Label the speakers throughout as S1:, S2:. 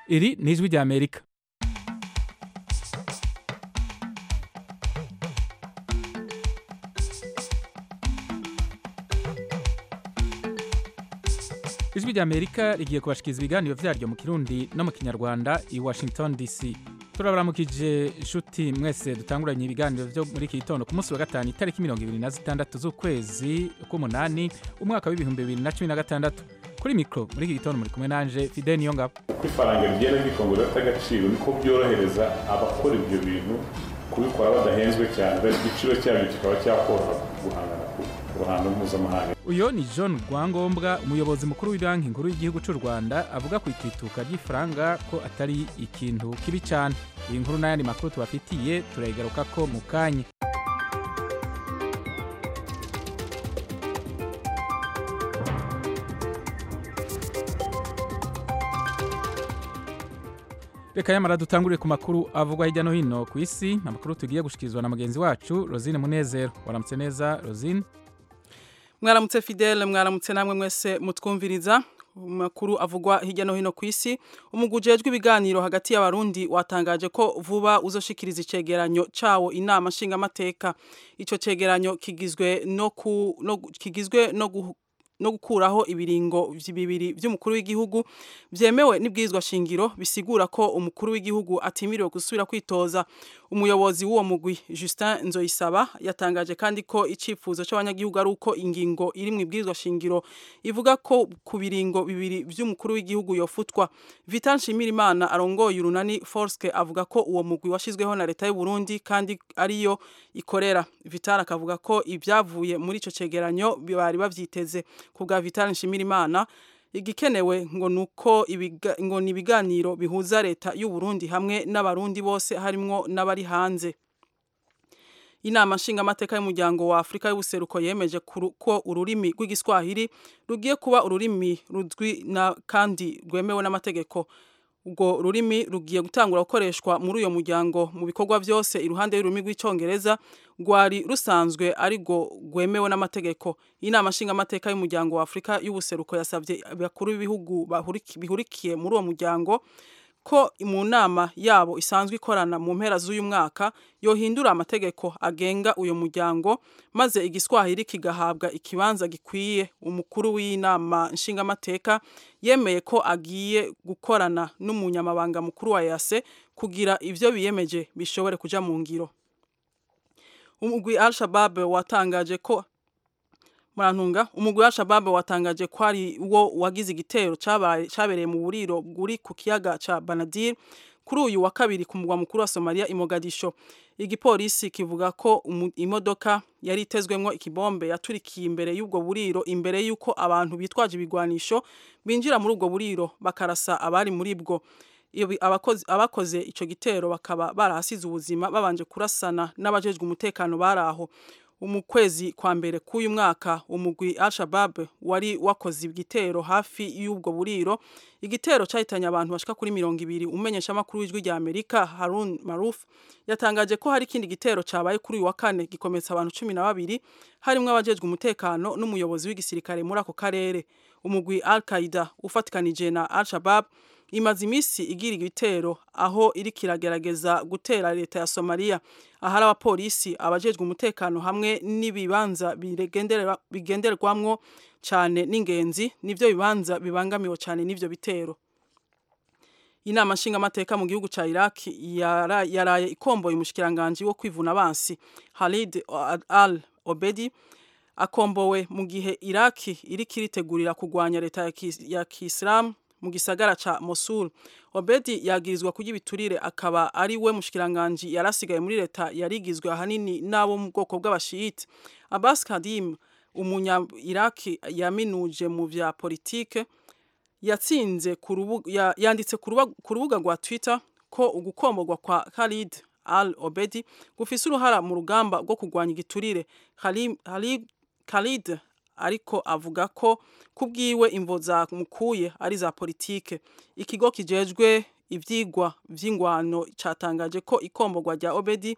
S1: iri ni ijwi rya amerika ijwi rya amerika rigiye kubashikiriza ibiganiro vyaryo mu kirundi no mu kinyarwanda i washington dc turabaramukije inshuti mwese dutanguranye ibiganiro vyo muri iki gitondo ku munsi wa gatanu itariki mirongo ibiri na zitandatu z'ukwezi k'umunani umwaka w'ibihumbi bibiri na cumi na gatandatu kuri mikro muri iki gitondo muri kumwe nanje fide niyongabo
S2: uko ifaranga rigenda ryikongera agaciro niko byorohereza abakora ibyo bintu kubikora badahenzwe cyane igiciro cyabyo kikaba cyakoroha guhangana ku ruhando mpuzamahanga
S1: uyo ni john rwangombwa umuyobozi mukuru w'ibanki nkuru y'igihugu cy'u rwanda avuga ku itituka ry'ifaranga ko atari ikintu kibi cyane iyi nkuru n'ayandi makuru tubafitiye turayigaruka ko mu kanya reka yamara dutangurire ku makuru avugwa hirya no hino ku isi amakuru tugiye gushikirizwa na mugenzi wacu rosine munezero waramutse neza rosine
S3: mwaramutse fidele mwaramutse namwe mwese mutwumviriza makuru avugwa hirya no hino ku isi umugwi ujejwe ibiganiro hagati y'abarundi watangaje ko vuba uzoshikiriza icegeranyo cawo inama nshingamateka ico cegeranyo kigizwe no ku no kigizwe no gu, no gukuraho ibiringo bibiri by'umukuru w'igihugu byemewe n'ibwirizwa shingiro bisigura ko umukuru w'igihugu atimiriwe gusubira kwitoza umuyobozi w'uwo mugwi Justin Nzoyisaba yatangaje kandi ko icifuzo c'abanyagihugu ari uko ingingo iri mu ibwirizwa shingiro ivuga ko ku biringo bibiri by'umukuru w'igihugu yofutwa Vital Nshimirimana arongoye urunani Forske avuga ko uwo mugwi washizweho na leta y'u Burundi kandi ariyo ikorera Vital akavuga ko ibyavuye muri ico cegeranyo bari bavyiteze kubwa Vital Nshimirimana igikenewe ngo nuko ibiga, ngo ni ibiganiro bihuza leta y'u Burundi hamwe n'abarundi bose harimwo n'abari hanze inama nshingamateka y'umuryango wa Afrika y'ubuseruko yemeje ko ururimi rw'igiswahili rugiye kuba ururimi ruzwi na kandi rwemewe n'amategeko ubwo rurimi rugiye gutangura gukoreshwa muri uyo muryango mu bikorwa byose iruhande y'ururimi rw'icyongereza rwari rusanzwe ariko rwemewe n'amategeko inama nshingamateka y'umuryango wa afurika y'ubuseruko yasabye abakuru b'ibihugu bihurikiye muri uwo muryango ko mu nama yabo isanzwe ikorana mu mpera z'uyu mwaka yohindura amategeko agenga uyu muryango maze igiswahili kigahabwa ikibanza gikwiye umukuru w'inama nshingamateka yemeye ko agiye gukorana n'umunyamabanga mukuru wa yase kugira ibyo biyemeje bishobore kuja mu ngiro umugwi al-shabab watangaje ko murantunga umugwi wa Shabab watangaje ko ari wo wagize igitero cabereye mu buriro buri ku kiyaga ca Banadir kuri uyu wa kabiri ku mugwa mukuru wa Somalia i Mogadisho igipolisi kivuga ko imodoka yari itezwemwo ikibombe yaturikiye imbere y'ubwo buriro imbere y'uko abantu bitwaje ibigwanisho binjira muri ubwo buriro bakarasa abari muri bwo abakoze ico gitero bakaba barahasize ubuzima babanje kurasana n'abajejwe umutekano baraho mu kwezi kwa mbere k'uyu mwaka umugwi al-shabab wari wakoze igitero hafi y'ubwo buriro igitero cyahitanye abantu bashika kuri mirongo ibiri umenyesha amakuru w'ijwi rya amerika harun maruf yatangaje ko hari ikindi gitero cabaye kuri uyu wa kane gikometsa abantu cumi na babiri harimwo abajejwe umutekano n'umuyobozi w'igisirikare muri ako karere umugwi al-qaida ufatikanije na al-shabab imaze iminsi igira ibitero aho iri kiragerageza gutera leta ya Somalia ahari abapolisi abajejwe umutekano hamwe n'ibibanza bigenderwamwo cyane n'ingenzi nivyo bibanza bibangamiwe cyane n'ivyo bitero inama nshingamateka mu gihugu ca Iraq yara, yaraye ikomboye umushikiranganje wo kwivuna abansi Khalid al Obedi akombowe mu gihe Iraq iri kiritegurira kugwanya leta ya Kiislamu mu gisagara ca Mosul Obedi yagirizwa kugira ibiturire akaba ari we mushikiranganje yarasigaye muri leta yarigizwe ahanini nabo mu bwoko bw'abashiyite Abbas Kadim umunya Iraq yaminuje mu vya politike yatsinze ya, yanditse ku rubuga rwa Twitter ko ugukomborwa kwa Khalid Al Obedi gufise uruhara mu rugamba rwo kugwanya igiturire Khalid Khalid ariko avuga ko kubwiwe imvo za mukuye ari za politike ikigo kijejwe ivyigwa vy'ingwano catangaje ko ikomborwa rya Obedi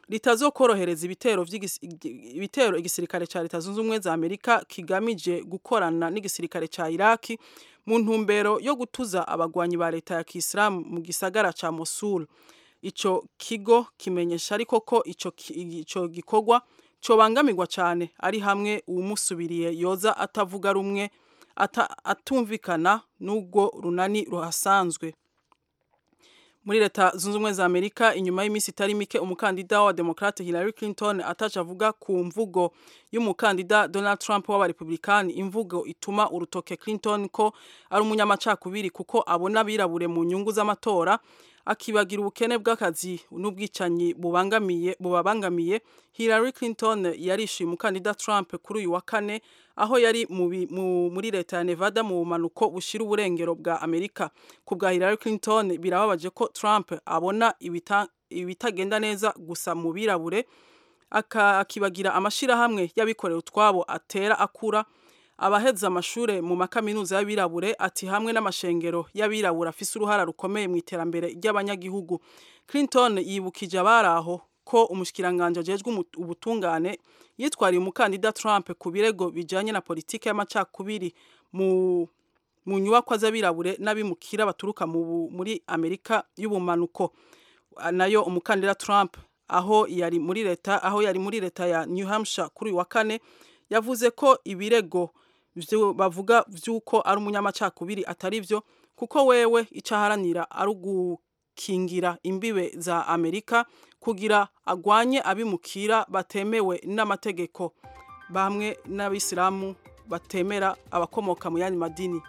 S3: ritazokorohereza ibitero ibitero igisirikare ca leta zunze ubumwe za amerika kigamije gukorana n'igisirikare ca iraki mu ntumbero yo gutuza abagwanyi ba leta ya kisilamu mu gisagara ca mosul ico kigo kimenyesha ariko ko ico, ico gikorwa cobangamirwa cane ari hamwe uwumusubiriye yoza atavuga rumwe ata, atumvikana n'ubwo runani ruhasanzwe muri leta zunze ubumwe za amerika inyuma y'iminsi itari mike umukandida wa demokrate hillary clinton ataca avuga ku mvugo y'umukandida donald trump w'abarepublikani imvugo ituma urutoke clinton ko ari umunyamacakubiri kuko abona abirabure mu nyungu z'amatora akibagira ubukene bw'akazi n'ubwicanyi bubangamiye bubabangamiye hillary clinton yarishyuye umukandida trump kuri uyu wa kane aho yari muri leta ya nevada mu bumanuko bushyira uburengero bwa amerika ku bwa hillary clinton birababaje ko trump abona ibitagenda neza gusa mu birabure akibagira amashyirahamwe y'abikorera utwabo atera akura abaheza amashure mu makaminuza y'abirabure ati hamwe n'amashengero y'abirabure afise uruhara rukomeye mu iterambere ry'abanyagihugu clinton yibukije abari aho ko umushikiranganje ajejwe ubutungane yitwariye umukandida trump ku birego bijanye na politike y'amacakubiri mu mu nyubakwa z'abirabure n'abimukira baturuka muri amerika y'ubumanuko nayo umukandida trump aho yari muri leta aho yari muri leta ya new hampshire kuri uyu wa kane yavuze ko ibirego bavuga vy'uko ari umunyamacakubiri atari byo kuko wewe icyo aharanira ari ugukingira imbibe za amerika kugira agwanye abimukira batemewe n'amategeko bamwe n'abisilamu batemera abakomoka mu yandi madini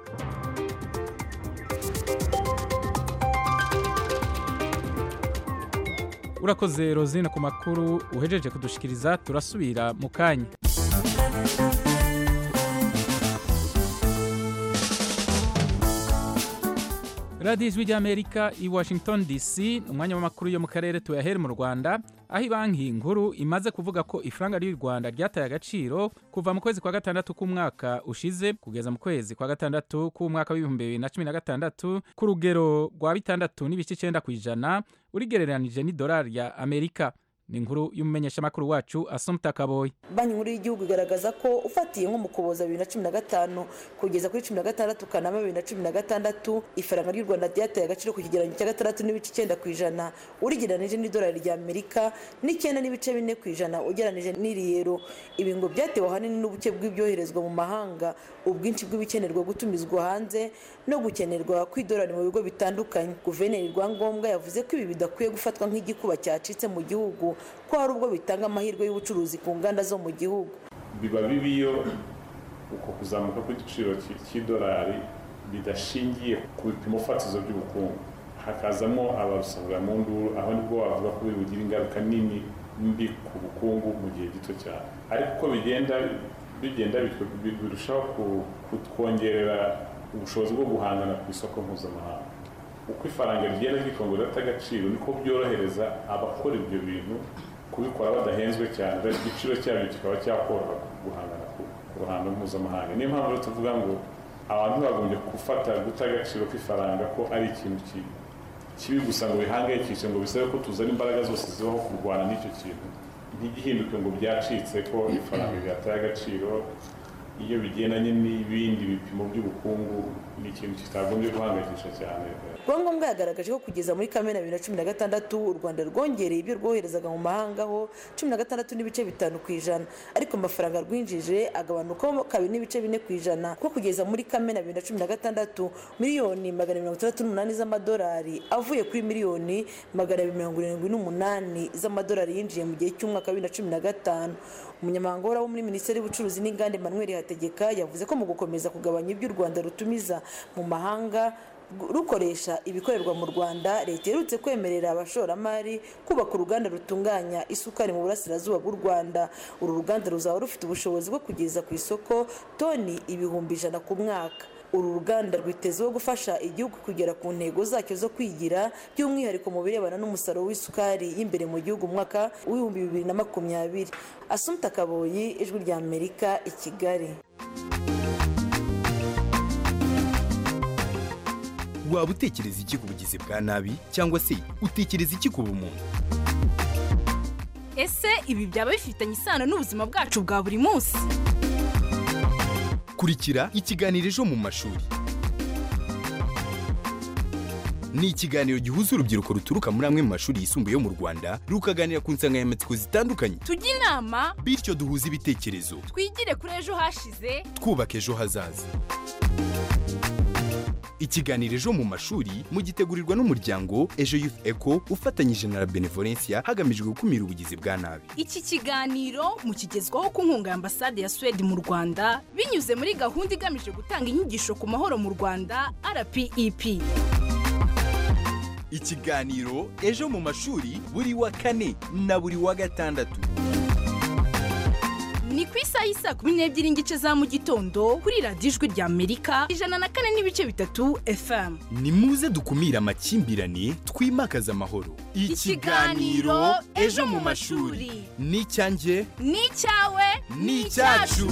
S1: urakoze rozine ku makuru uhejeje kudushikiriza turasubira mu kanya radiyo ijwi ry'amerika i washington dc umwanya w'amakuru yo mu karere tuyahere mu rwanda aho banki nkuru imaze kuvuga ko ifaranga ry'u rwanda ryataye agaciro kuva mu kwezi kwa gatandatu k'umwaka ushize kugeza mu kwezi kwa gatandatu k'umwaka w'ibihumbi bibiri na cumi na gatandatu ku rugero rwa bitandatu n'ibice icyenda ku ijana urigereranije n'idolari ya amerika ni inkuru y'umumenyeshamakuru wacu asumta kaboyi
S4: banki nkuru y'igihugu igaragaza ko ufatiye nko mu kuboza bibiri na cumi na gatanu kugeza kuri cumi na gatandatu kanama bibiri na cumi na gatandatu ifaranga ry'u rwanda ryataye agaciro ku kigereranyo cya gatandatu n'ibice icyenda ku ijana urigereranije n'idolari rya amerika n'icyenda n'ibice bine ku ijana ugereranije n'iriyero ibi ngo byatewe ahanini n'ubuke bw'ibyoherezwa mu mahanga ubwinshi bw'ibikenerwa gutumizwa hanze no gukenerwa kw'idolari mu bigo bitandukanye guverineri rwangombwa yavuze ko ibi bidakwiye gufatwa nk'igikuba cyacitse mu gihugu ko hari ubwo bitanga amahirwe y'ubucuruzi ku nganda zo mu gihugu
S2: biba bibi iyo uko kuzamuka kw'igiciro cy'idolari bidashingiye ku bipimo fatizo by'ubukungu hakazamo ababisabira mu nduru aho nibwo wavuga ko bigira ingaruka nini mbi ku bukungu mu gihe gito cyane ariko uko bigenda bigenda birushaho kutwongerera ubushobozi bwo guhangana ku isoko mpuzamahanga uko ifaranga rigenda ryikongera rifite agaciro niko byorohereza abakora ibyo bintu kubikora badahenzwe cyane igiciro cyabyo kikaba cyakoroha guhangana ku ruhando mpuzamahanga niyo mpamvu rero tuvuga ngo abantu bagombye gufata guta agaciro k'ifaranga ko ari ikintu kibi gusa ngo bihangayikishe ngo bisabe ko tuzana imbaraga zose zibaho kurwana n'icyo kintu ntigihinduke ngo byacitse ko ifaranga ryataye agaciro iyo bigendanye n'ibindi bipimo by'ubukungu ni ikintu kitagombye guhangayikisha cyane
S4: rwangombwa yagaragaje ko kugeza muri kamena bibiri na cumi na gatandatu u rwanda rwongereye ibyo rwoherezaga mu mahanga ho cumi na gatandatu n'ibice bitanu ku ijana ariko amafaranga rwinjije agabanukaho kabiri n'ibice bine ku ijana ko kugeza muri kamena bibiri na cumi na gatandatu miliyoni magana mirongo itandatu n'umunani z'amadolari avuye kuri miliyoni magana abiri mirongo irindwi n'umunani z'amadolari yinjiye mu gihe cy'umwaka wa bibiri na cumi na gatanu umunyamabanga uhoraho muri minisiteri y'ubucuruzi n'inganda emmanuel hategeka yavuze ko mu gukomeza kugabanya ibyo u rwanda rutumiza mu mahanga rukoresha ibikorerwa mu rwanda leta iherutse kwemerera abashoramari kubaka uruganda rutunganya isukari mu burasirazuba bw'u rwanda uru ruganda ruzaba rufite ubushobozi bwo kugeza ku isoko toni ibihumbi ijana ku mwaka uru ruganda rwitezeho gufasha igihugu kugera ku ntego zacyo zo kwigira by'umwihariko mu birebana n'umusaruro w'isukari y'imbere mu gihugu mu mwaka w'ibihumbi bibiri na makumyabiri asumta kaboyi ijwi rya amerika i kigali
S5: waba utekereza iki ku bugizi bwa nabi cyangwa se utekereza iki ku bumuntu ese ibi byaba bifitanye isano n'ubuzima bwacu bwa buri munsi
S6: kurikira ikiganiro ejo mu mashuri ni ikiganiro gihuza urubyiruko ruturuka muri amwe mu mashuri yisumbuye yo mu rwanda rukaganira ku nsanganyamatsiko zitandukanye
S5: tujye inama
S6: bityo duhuze ibitekerezo
S5: twigire kuri ejo hashize
S6: twubaka ejo hazaza ikiganiro ejo mu mashuri mugitegurirwa n'umuryango ejo youth eco ufatanyije na la benevolencia hagamijwe gukumira ubugizi bwa nabi
S5: iki kiganiro mukigezwaho ku nkunga ya ambasade ya suwede mu rwanda binyuze muri gahunda igamije gutanga inyigisho ku mahoro mu rwanda rpep
S6: ikiganiro ejo mu mashuri buri wa kane na buri wa gatandatu
S5: ni ku isaha y'isa kumi n'ebyiri n'igice za mu gitondo kuri radiyo ijwi rya amerika ijana na kane n'ibice bitatu fm
S6: ni muze dukumire amakimbirane twimakaze amahoro
S5: Ikiganiro Ejo mu mashuri.
S6: ni icyanjye
S5: ni icyawe
S6: ni icyacu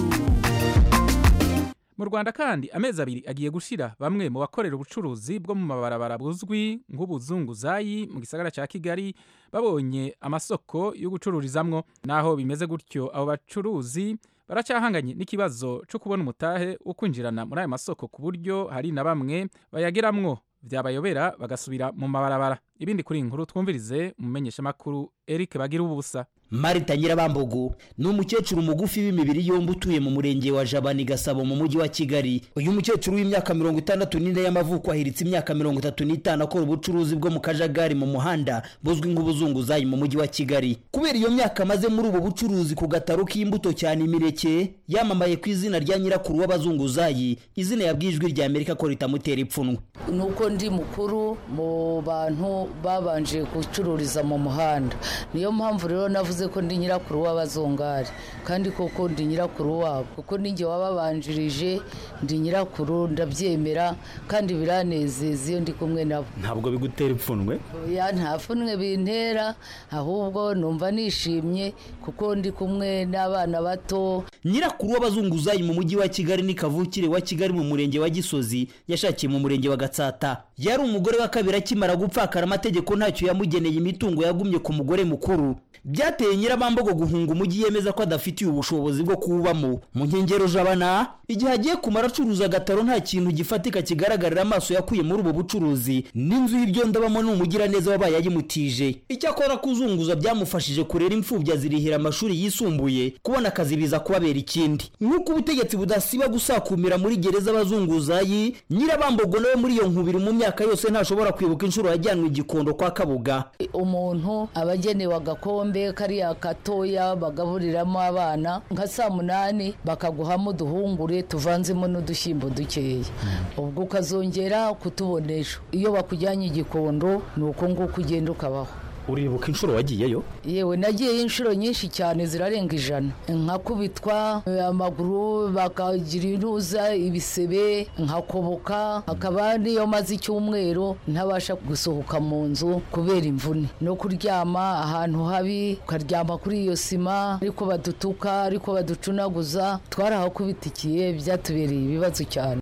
S1: mu rwanda kandi amezi abiri agiye gushira bamwe mu bakorera ubucuruzi bwo mu mabarabara buzwi nk'ubuzunguzayi mu gisagara cya kigali babonye amasoko yo gucururizamwo naho bimeze gutyo abo bacuruzi baracyahanganye n'ikibazo cyo kubona umutahe wo kwinjirana muri ayo masoko ku buryo hari na bamwe bayageramwo byabayobera bagasubira mu mabarabara ibindi kuri iyi nkuru twumvirize umumenyeshamakuru eric bagira ubusa
S7: marita nyirabambogo ni umukecuru mugufi w'imibiri yombi utuye mu murenge wa jabani gasabo mu mujyi wa kigali uyu mukecuru w'imyaka mirongo itandatu n'ine y'amavuko ahiritse imyaka mirongo itatu n'itanu akora ubucuruzi bwo mu kajagari mu muhanda buzwi nk'ubuzunguzayi mu mujyi wa kigali kubera iyo myaka amaze muri ubu bucuruzi ku gataro k'imbuto cyane imineke yamamaye ku izina rya nyirakuru w'abazunguzayi izina yabwiye ijwi rya amerika ko ritamutera ipfunwe
S8: ni uko ndi mukuru mu bantu babanje gucururiza mu muhanda niyo mpamvu rero navuze ko ndi nyirakuru w'abazungari kandi koko ndi nyirakuru wabo kuko ninjye wababanjirije ndi nyirakuru ndabyemera kandi biranezeza iyo ndi kumwe nabo
S7: ntabwo bigutera ipfunwe
S8: ya nta pfunwe bintera ahubwo numva nishimye kuko ndi kumwe n'abana bato
S7: nyirakuru w'abazunguzayi mu mujyi wa kigali ni kavukire wa kigali mu murenge wa gisozi yashakiye mu murenge wa gatsata yari umugore wa kabiri akimara gupfakara amategeko ntacyo yamugeneye imitungo yagumye ku mugore mukuru byateye nyirabambogo guhunga umujyi yemeza ko adafitiye ubushobozi bwo kuwubamo mu nkengero jabana igihe agiye kumara acuruza agataro nta kintu gifatika kigaragarira amaso yakuye muri ubu bucuruzi n'inzu y'ibyondo abamo ni umugiraneza wabaye ayimutije icyakora kuzunguza byamufashije kurera imfubyi azirihira amashuri yisumbuye kubona akazi biza kubabera ikindi nk'uko ubutegetsi budasiba gusakumira muri gereza abazunguzayi nyirabambogo nawe muri iyo nkubiri mu myaka yose ntashobora kwibuka inshuro yajyanwe igikondo kwa kabuga
S8: umuntu aba agenewe agakombe kariya gatoya bagaburiramo abana nka saa munani bakaguhamo uduhungure tuvanzemo n'udushyimbo dukeya ubwo ukazongera kutubona ejo iyo bakujyanye igikondo ni uko nguko ugenda ukabaho
S7: uribuka inshuro wagiyeyo
S8: yewe nagiyeyo inshuro nyinshi cyane zirarenga ijana nkakubitwa amaguru bakagira intuza ibisebe nkakoboka hakaba niyo maze icyumweru ntabasha gusohoka mu nzu kubera imvune no kuryama ahantu habi ukaryama kuri iyo sima ariko badutuka ariko baducunaguza twarahakubitikiye byatubereye ibibazo cyane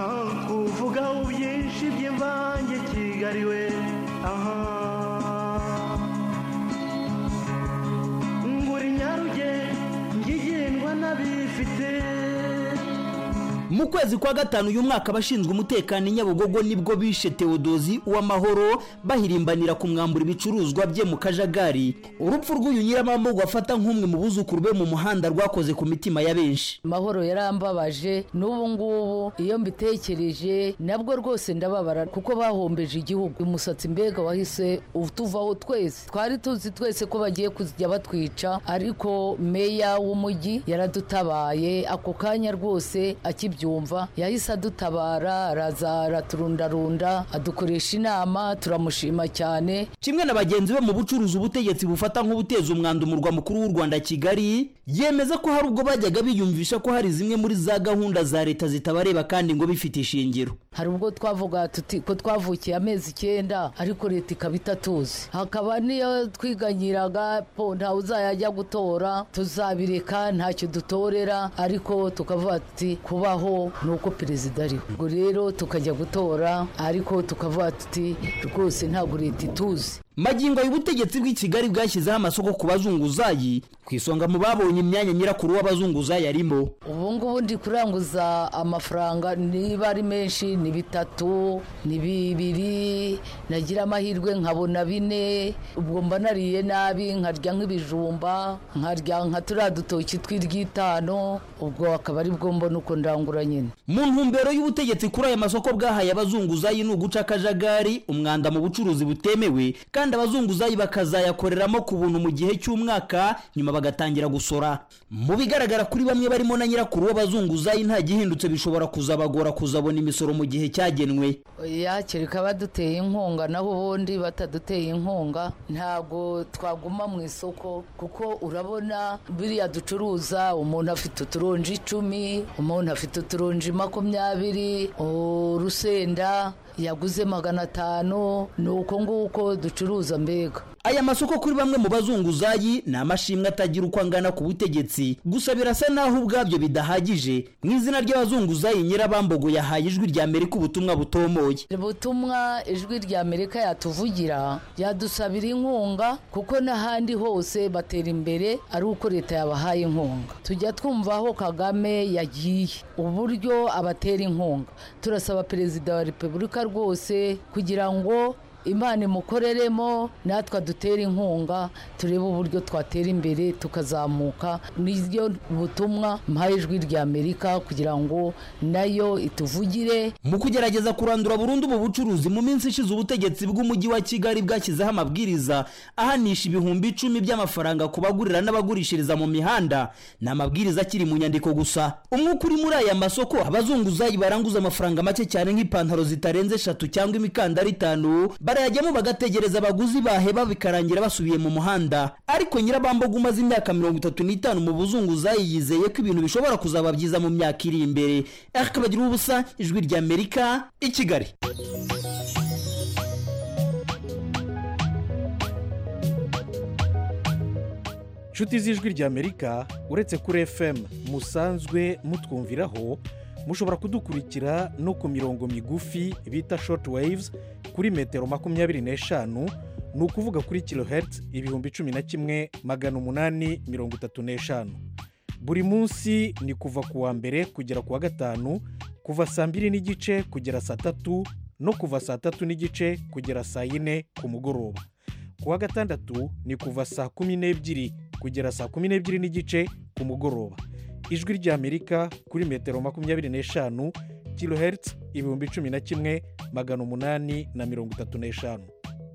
S9: kuvugaho byinshi by'imvange kigali we aha nguri nyaruge ngigendwa n'abifite
S7: mu kwezi kwa gatanu uyu mwaka abashinzwe umutekano i nyabugogo nibwo bishe tewodozi uw'amahoro bahirimbanira kumwambura ibicuruzwa bye mu kajagari urupfu rw'uyu nyiramambogo afata nk'umwe mu buzukuru be mu muhanda rwakoze ku mitima ya benshi
S8: mahoro yarambabaje n'ubu ngubu iyo mbitekereje nabwo rwose ndababara kuko bahombeje igihugu umusatsi mbega wahise utuvaho twese twari tuzi twese ko bagiye kujya batwica ariko meya w'umujyi yaradutabaye ako kanya rwose akibyumva yahise adutabara araza araturundarunda adukoresha inama turamushima cyane
S7: kimwe na bagenzi be mu bucuruzi ubutegetsi bufata nk'ubuteza umwanda umurwa mukuru w'u rwanda kigali yemeza ko hari ubwo bajyaga biyumvisha ko hari zimwe muri za gahunda za leta zitabareba kandi ngo bifite ishingiro
S8: hari ubwo twavuga tuti ko twavukiye amezi icyenda ariko leta ikaba itatuzi hakaba niyo twiganyiraga po ntawe uzajya gutora tuzabireka ntacyo dutorera ariko tukavuga tuti kubaho kubaho ni uko perezida ariho ubwo rero tukajya gutora ariko tukavuga tuti rwose ntabwo leta ituzi
S7: magingo y'ubutegetsi bw'i kigali bwashyizeho amasoko ku bazunguzayi ku isonga mu babonye imyanya nyirakuru w'abazunguzayi arimo
S8: ubu ngubu ndi kuranguza amafaranga niba ari menshi ni bitatu ni bibiri nagira amahirwe nkabona bine ubwo mba nariye nabi nkarya nk'ibijumba nkarya nka turiya dutoki tw'iryitanu ubwo akaba ari bwo mbona uko ndangura nyine
S7: mu ntumbero y'ubutegetsi kuri aya masoko bwahaye abazunguzayi ni uguca akajagari umwanda mu bucuruzi butemewe kandi abazunguzayi bakazayakoreramo ku buntu mu gihe cy'umwaka nyuma bagatangira gusora mu bigaragara kuri bamwe barimo na nyirakuru w'abazunguzayi nta gihindutse bishobora kuzabagora kuzabona imisoro mu gihe cyagenwe
S8: oya kereka baduteye inkunga naho ubundi bataduteye inkunga ntabwo twaguma mu isoko kuko urabona biriya ducuruza umuntu afite uturonji icumi umuntu afite uturonji makumyabiri urusenda yaguze magana atanu ni uko nguko ducuruza mbega
S7: aya masoko kuri bamwe mu bazunguzayi ni amashimwe atagira uko angana ku butegetsi gusa birasa naho ubwabyo bidahagije mu izina ry'abazunguzayi nyirabambogo yahaye ijwi rya amerika ubutumwa butomoye
S8: ubutumwa ijwi rya amerika yatuvugira yadusabira inkunga kuko n'ahandi hose batera imbere ari uko leta yabahaye inkunga tujya twumva aho kagame yagiye uburyo abatera inkunga turasaba perezida wa repubulika rwose kugira ngo imana imukoreremo natwe dutere inkunga turebe uburyo twatera imbere tukazamuka niryo butumwa mpaye ijwi rya amerika kugira ngo nayo ituvugire
S7: mu kugerageza kurandura burundu ubu bucuruzi mu minsi ishize ubutegetsi bw'umujyi wa kigali bwashyizeho amabwiriza ahanisha ibihumbi icumi by'amafaranga ku bagurira n'abagurishiriza mu mihanda ni amabwiriza akiri mu nyandiko gusa umwuka uri muri aya masoko abazunguzayi baranguza amafaranga make cyane nk'ipantaro zitarenze eshatu cyangwa imikandara itanu barayajyamo bagategereza abaguzi baheba bikarangira basubiye mu muhanda ariko nyirabamboga umaze imyaka mirongo itatu n'itanu mu buzunguzayi yizeye ko ibintu bishobora kuzaba byiza mu myaka iri imbere akabagira ubusa ijwi rya amerika i kigali
S10: inshuti z'ijwi rya amerika uretse kuri fm musanzwe mutwumviraho mushobora kudukurikira no ku mirongo migufi bita short waves kuri metero makumyabiri n'eshanu ni ukuvuga kuri kilohertz ibihumbi cumi na kimwe magana umunani mirongo itatu n'eshanu buri munsi ni kuva ku wa mbere kugera ku wa gatanu kuva saa mbiri n'igice kugera saa tatu no kuva saa tatu n'igice kugera saa yine ku mugoroba ku wa gatandatu ni kuva saa kumi n'ebyiri kugera saa kumi n'ebyiri n'igice ku mugoroba ijwi ry'amerika kuri metero makumyabiri n'eshanu kilohertz ibihumbi cumi na kimwe magana umunani na mirongo itatu n'eshanu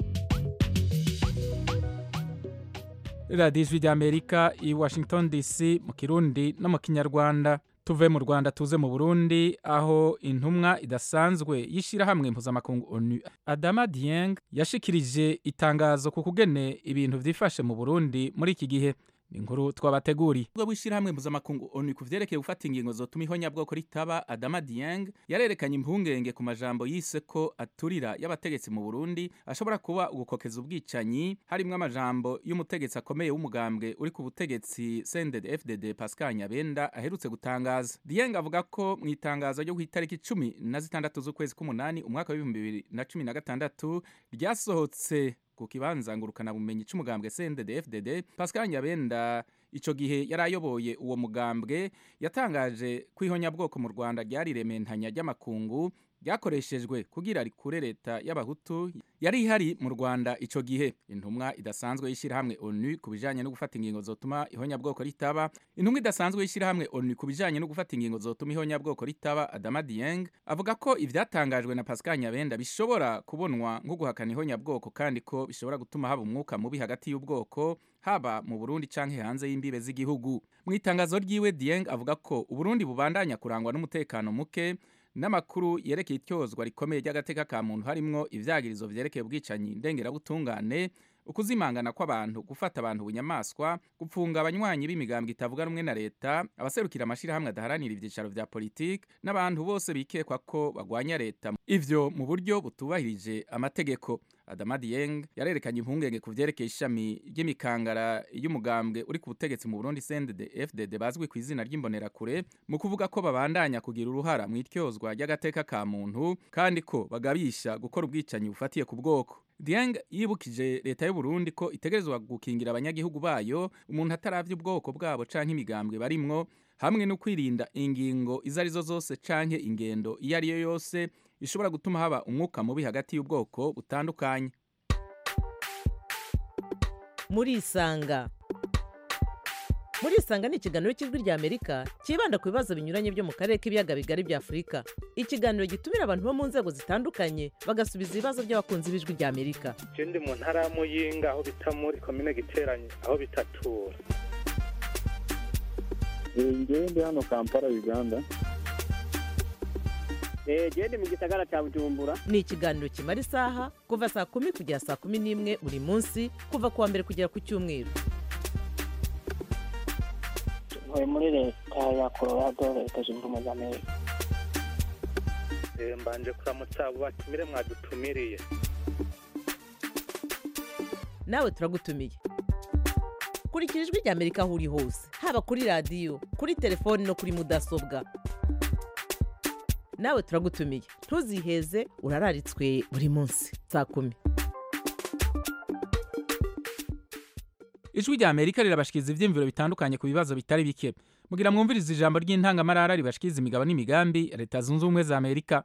S1: radiyo ijwi ry'amerika i washington dc mu kirundi no mu kinyarwanda tuve mu rwanda tuze mu burundi aho intumwa idasanzwe y'ishyirahamwe mpuzamakungu onu adama dieng yashikirije itangazo ku kugene ibintu byifashe mu burundi muri iki gihe ni inkuru twabateguriye ubwo bw'ishyirahamwe mpuzamakungu onu ku vyerekeye gufata ingingo zotuma ihonyabwoko ritaba adama dieng yarerekanye impungenge ku majambo yise ko aturira y'abategetsi mu burundi ashobora kuba ugukokeza ubwicanyi harimwo amajambo y'umutegetsi akomeye w'umugambwe uri ku butegetsi sended fdd pascal nyabenda aherutse gutangaza dieng avuga ko mu itangazo ryo ku itariki cumi na zitandatu z'ukwezi k'umunani umwaka w'ibihumbi bibiri na cumi na gatandatu ryasohotse ku kibanza ngurukana bumenyi c'umugambwe CNDD-FDD Pascal Nyabenda ico gihe yari ayoboye uwo mugambwe yatangaje ko ihonyabwoko mu Rwanda ryari rementanya ry'amakungu ryakoreshejwe kugira rikure leta y'abahutu yari ihari mu Rwanda ico gihe intumwa idasanzwe y'ishyirahamwe ONU ku bijanye no gufata ingingo zotuma ihonyabwoko ritaba intumwa idasanzwe y'ishyirahamwe ONU ku bijanye no gufata ingingo zotuma ihonyabwoko ritaba Adama Dieng avuga ko ivyatangajwe na Pascal Nyabenda bishobora kubonwa nko guhakana ihonyabwoko kandi ko bishobora gutuma haba umwuka mubi hagati y'ubwoko haba mu Burundi canke hanze y'imbibe z'igihugu mu itangazo ryiwe Dieng avuga ko Uburundi bubandanya kurangwa n'umutekano muke n'amakuru yerekeye ityozwa rikomeye ry'agateka ka muntu harimwo ivyagirizo vyerekeye ubwicanyi ndengerabutungane ukuzimangana kw'abantu gufata abantu bunyamaswa gupfunga abanywanyi b'imigambwe itavuga rumwe na leta abaserukira amashirahamwe adaharanira ivyicaro vya politiki n'abantu bose bikekwa ko bagwanya leta ivyo mu buryo butubahirije amategeko Adama Dieng yarerekanye impungenge ku vyerekeye ishami ry'imikangara y'umugambwe uri ku butegetsi mu Burundi CNDD FDD bazwi ku izina ry'imbonerakure mu kuvuga ko babandanya kugira uruhara mu ityozwa ry'agateka ka muntu kandi ko bagabisha gukora ubwicanyi bufatiye ku bwoko Dieng yibukije leta y'u Burundi ko itegerezwa gukingira abanyagihugu bayo umuntu ataravye ubwoko bwabo canke imigambwe barimwo hamwe no kwirinda ingingo izo arizo zose canke ingendo iyo ari yo yose ishobora gutuma haba umwuka mubi hagati y'ubwoko butandukanye
S11: murisanga murisanga ni ikiganiro cy'ijwi rya amerika cyibanda ku bibazo binyuranye byo mu karere k'ibiyaga bigari bya afurika ikiganiro gitumira abantu bo mu nzego zitandukanye bagasubiza ibibazo by'abakunzi b'ijwi rya amerika
S12: je ndi mu ntara ya muyinga aho bita muri komine giteranye aho bitatura
S13: ngewe ndi hano kampala uganda
S14: genda mu gisagara cya bujumbura
S11: ni ikiganiro kimara isaha kuva saa kumi kugera saa kumi n'imwe buri munsi kuva ku wa mbere kugera ku cyumweru
S14: ntuye muri leta ya colorado leta zunze ubumwe za amerika
S12: Eh, mbanje kuramutsa abo batumire mwadutumiriye
S11: nawe turagutumiye kurikira ijwi rya amerika aho uri hose haba kuri radiyo kuri telefoni no kuri mudasobwa nawe turagutumiye ntuziheze urararitswe buri munsi saa kumi
S1: ijwi rya amerika rirabashikiriza ivyiyumviro bitandukanye ku bibazo bitari bike mugira mwumviriza ijambo ry'intangamarara ribashikiriza imigabo n'imigambi ya leta zunze ubumwe za amerika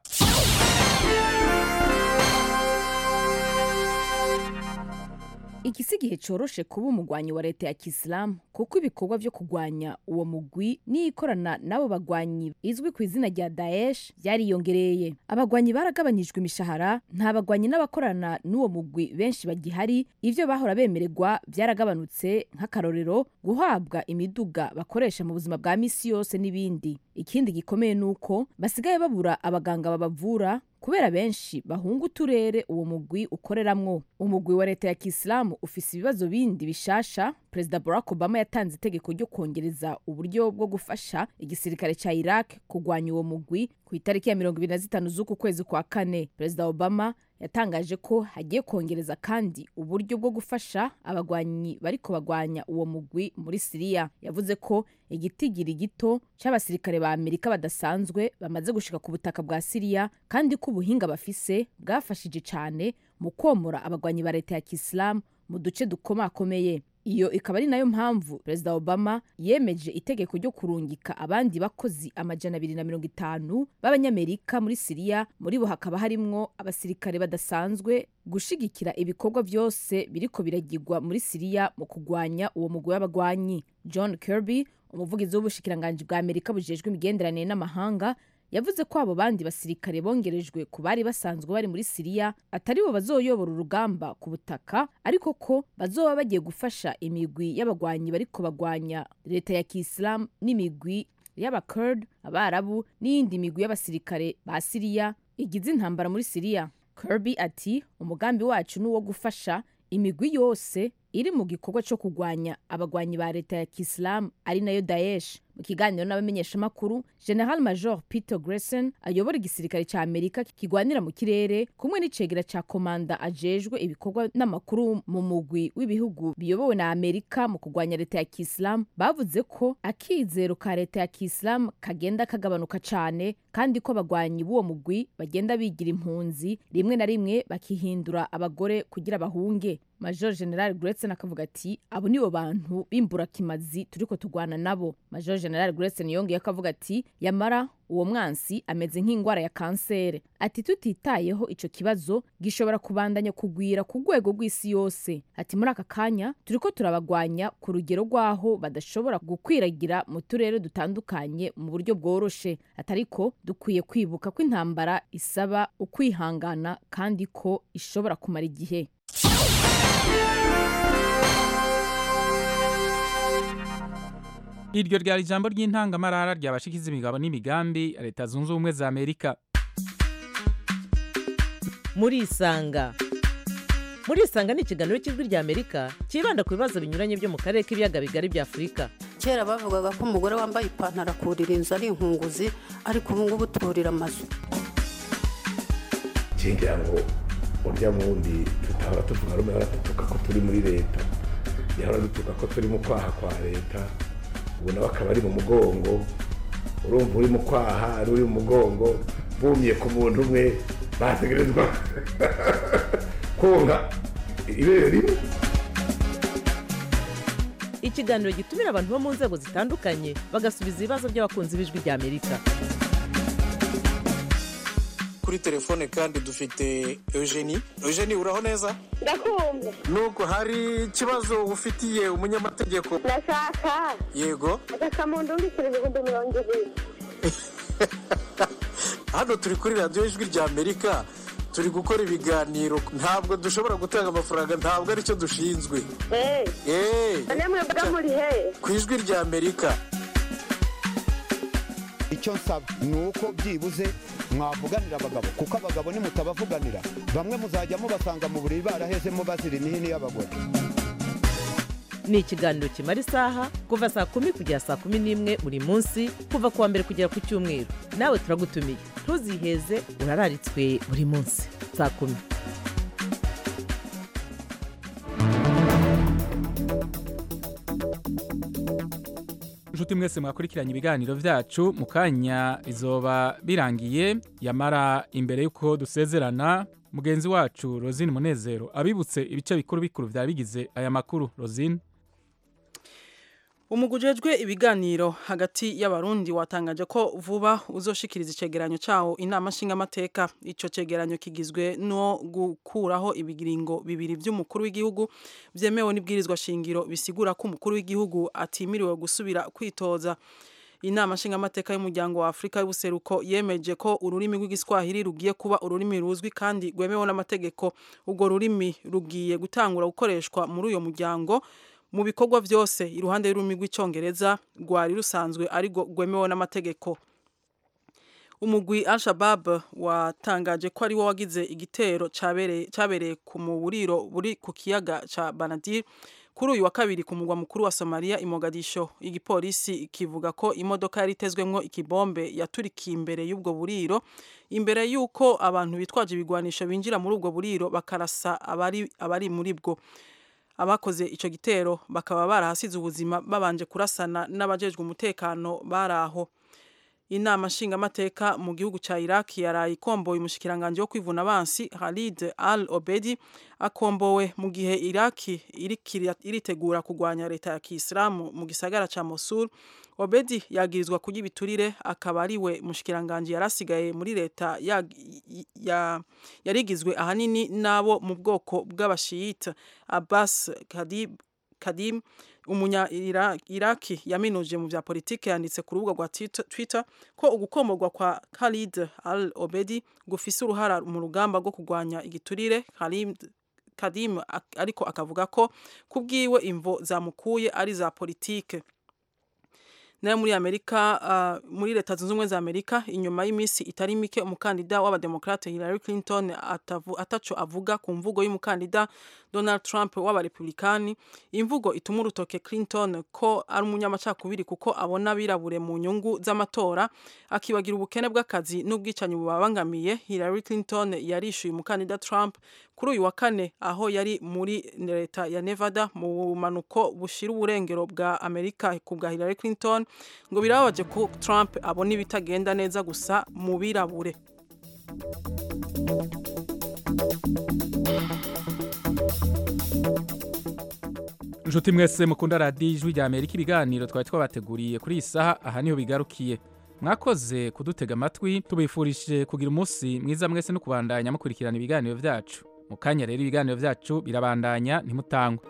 S15: iki si igihe coroshe kuba umugwanyi wa leta ya kisilamu kuko ibikorwa vyo kugwanya uwo mugwi n'ikorana n'abo bagwanyi izwi ku izina rya daesh byariyongereye abagwanyi baragabanyijwe imishahara nta bagwanyi n'abakorana n'uwo mugwi benshi bagihari ivyo bahora bemererwa byaragabanutse nk'akarorero guhabwa imiduga bakoresha mu buzima bwa misi yose n'ibindi ikindi gikomeye ni uko basigaye babura abaganga babavura kubera benshi bahunga uturere uwo mugwi ukoreramwo umugwi wa leta ya kisilamu ufise ibibazo bindi bishasha perezida barack obama yatanze itegeko ryo kongereza uburyo bwo gufasha igisirikare ca iraq kugwanya uwo mugwi ku itariki ya mirongo ibiri na zitanu z'uku kwezi kwa kane perezida obama yatangaje ko hagiye kongereza kandi uburyo bwo gufasha abagwanyi bariko bagwanya uwo mugwi muri siriya yavuze ko igitigiri gito c'abasirikare ba amerika badasanzwe bamaze gushika ku butaka bwa siriya kandi ko ubuhinga bafise bwafashije cane mu komora abagwanyi ba leta ya kisilamu mu duce dukomakomeye iyo ikaba ari nayo mpamvu perezida obama yemeje itegeko ryo kurungika abandi bakozi amajana abiri na mirongo itanu b'abanyamerika muri siriya muri bo hakaba harimwo abasirikare badasanzwe gushigikira ibikorwa vyose biriko biragirwa muri siriya mu kugwanya uwo mugwi w'abagwanyi john kirby umuvugizi w'ubushikiranganji bwa amerika bujejwe imigenderanire n'amahanga yavuze ko abo bandi basirikare bongerejwe ku bari basanzwe bari muri siriya atari bo bazoyobora urugamba ku butaka ariko ko bazoba bagiye gufasha imigwi y'abagwanyi bariko bagwanya leta ya kisilamu n'imigwi y'abakurd abarabu n'iyindi migwi y'abasirikare ba siriya igize intambara muri siriya kirby ati umugambi wacu ni uwo gufasha imigwi yose iri mu gikorwa cyo kugwanya abagwanyi ba leta ya kisilamu ari nayo daesh mu kiganiro n'abamenyeshamakuru general major peter gresen ayobora igisirikare cya amerika kigwanira mu kirere kumwe n'icegera cya komanda ajejwe ibikorwa n'amakuru mu mugwi w'ibihugu biyobowe na amerika mu kugwanya leta ya kisilamu bavuze ko akizero ka leta ya kisilamu kagenda kagabanuka cyane kandi ko abagwanyi b'uwo mugwi bagenda bigira impunzi rimwe na rimwe bakihindura abagore kugira bahunge major general Gretchen akavuga ati abo nibo bantu b'imburakimazi turiko tugwana nabo major general Gretchen yongeye akavuga ati yamara uwo mwansi ameze nk'ingwara ya kansere ati tutitayeho ico kibazo gishobora kubandanya kugwira ku rwego rw'isi yose ati muri aka kanya turiko turabagwanya ku rugero rw'aho badashobora gukwiragira mu turere dutandukanye mu buryo bworoshe atariko dukwiye kwibuka ko intambara isaba ukwihangana kandi ko ishobora kumara igihe
S1: iryo ryari ijambo ry'intangamarara ryabashikiza imigabo n'imigambi ya leta zunze ubumwe za amerika
S11: murisanga muri isanga ni ikiganiro cy'ijwi rya amerika cyibanda ku bibazo binyuranye byo mu karere k'ibiyaga bigari bya afurika
S16: kera bavugaga ko umugore wambaye ipantaro akurira inzu ari inkunguzi ariko ubu ngubu turira amazu
S17: ngira ngo urya wundi tutahora tuvuga rumwe ahora dutuka ko turi muri leta yahora dutuka ko turi mu kwaha kwa leta ubu nawe akaba ari mu mugongo urumva uri mu kwaha ari uri mu mugongo bumiye ku muntu umwe bategerezwa konka ibere rimwe
S11: ikiganiro gitumira abantu bo mu nzego zitandukanye bagasubiza ibibazo by'abakunzi b'ijwi rya amerika
S18: kuri telefone kandi dufite eugenie eugenie uraho neza
S19: ndakumva
S18: nuko hari ikibazo ufitiye umunyamategeko
S19: ndashaka
S18: yego
S19: agasamundu mbikira ibihumbi mirongo ibiri
S18: hano turi kuri radiyo ijwi rya amerika turi gukora ibiganiro ntabwo dushobora gutanga amafaranga ntabwo aricyo dushinzwe
S19: eee mwebwe muri he
S18: ku ijwi rya amerika
S20: icyo nsaba ni uko byibuze mwavuganira abagabo kuko abagabo nimutabavuganira bamwe muzajya mubasanga mu buriri barahezemo bazira imihini y'abagore
S11: ni ikiganiro kimara isaha kuva saa kumi kugera saa kumi n'imwe buri munsi kuva ku wa mbere kugera ku cyumweru nawe turagutumiye ntuziheze urararitswe buri munsi saa kumi
S1: inshuti mwese mwakurikiranye ibiganiro byacu mu kanya bizoba birangiye yamara imbere y'uko dusezerana mugenzi wacu rosine munezero abibutse ibice bikuru bikuru byaba bigize aya makuru rosine
S3: umugujejwe ibiganiro hagati y'abarundi watangaje ko vuba uzoshikiriza icegeranyo cawo inama nshingamateka ico cegeranyo kigizwe no gukuraho ibigiringo bibiri vy'umukuru w'igihugu vyemewe n'ibwirizwa shingiro bisigura ko umukuru w'igihugu atimiriwe gusubira kwitoza inama nshingamateka y'umuryango wa Afrika y'ubuseruko yemeje ko ururimi rw'igiswahili rugiye kuba ururimi ruzwi kandi rwemewe n'amategeko ubwo rurimi rugiye gutangura gukoreshwa muri uyo muryango mu bikorwa byose iruhande y'ururimi rw'icyongereza rwari rusanzwe ariko rwemewe n'amategeko umugwi al-shabab watangaje ko ari wo wagize igitero cyabereye ku muburiro buri ku kiyaga cya banadir kuri uyu wa kabiri ku mugwa mukuru wa somaliya i mogadisho igipolisi kivuga ko imodoka yari itezwemwo ikibombe yaturikiye imbere y'ubwo buriro imbere y'uko abantu bitwaje ibigwanisho binjira muri ubwo buriro bakarasa abari, abari muri bwo abakoze icyo gitero bakaba barahasize ubuzima babanje kurasana n'abajejwe umutekano bari aho inama nshingamateka mu gihugu cya iraq yaraye ikomboye umushikiranganji wo kwivuna abansi halid al obedi akombowe mu gihe iraq iritegura kurwanya leta ya kisilamu mu gisagara cya mosul obedi yagirizwa kurya ibiturire akaba ari we mushikiranganji yari asigaye muri leta yarigizwe ahanini n'abo mu bwoko bw'abashiyita abbas kadim umunya iraki yaminuje mu bya politiki yanditse ku rubuga rwa twitter ko ugukomorwa kwa khalid al obedi gufise uruhara mu rugamba rwo kurwanya igiturire kadim ariko akavuga ko kubwiwe imvo zamukuye ari za politike nayo muri amerika uh, muri leta zunze ubumwe za amerika inyuma y'iminsi itari mike umukandida w'abademokrate hillary clinton atavu, ataco avuga ku mvugo y'umukandida donald trump w'abarepublikani imvugo ituma urutoke clinton ko ari umunyamacakubiri kuko abona abirabure mu nyungu z'amatora akibagira ubukene bw'akazi n'ubwicanyi bubabangamiye hillary clinton yarishyuye umukandida trump kuri uyu wa kane aho yari muri leta ya nevada mu bumanuko bushira uburengero bwa amerika ku bwa hillary clinton ngo birababaje ko trump abona ibitagenda neza gusa mu birabure
S1: inshuti mwese mukunda radiyo ijwi rya amerika ibiganiro twari twabateguriye kuri iyi saha aha niho bigarukiye mwakoze kudutega amatwi tubifurije kugira umunsi mwiza mwese no kubandanya mukurikirana ibiganiro byacu mu kanya rero ibiganiro byacu birabandanya ntimutangwe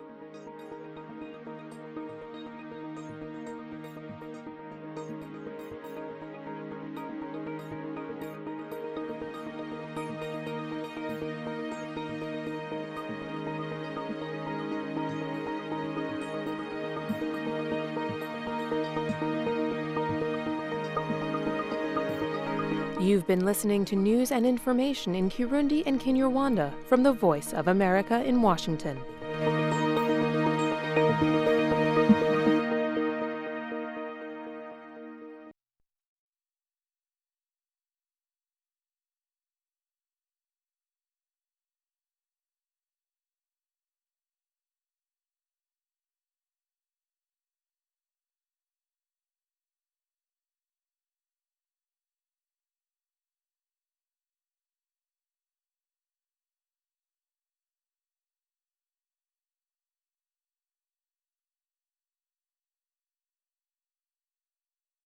S21: You've been listening to news and information in Kirundi and Kinyarwanda from the Voice of America in Washington.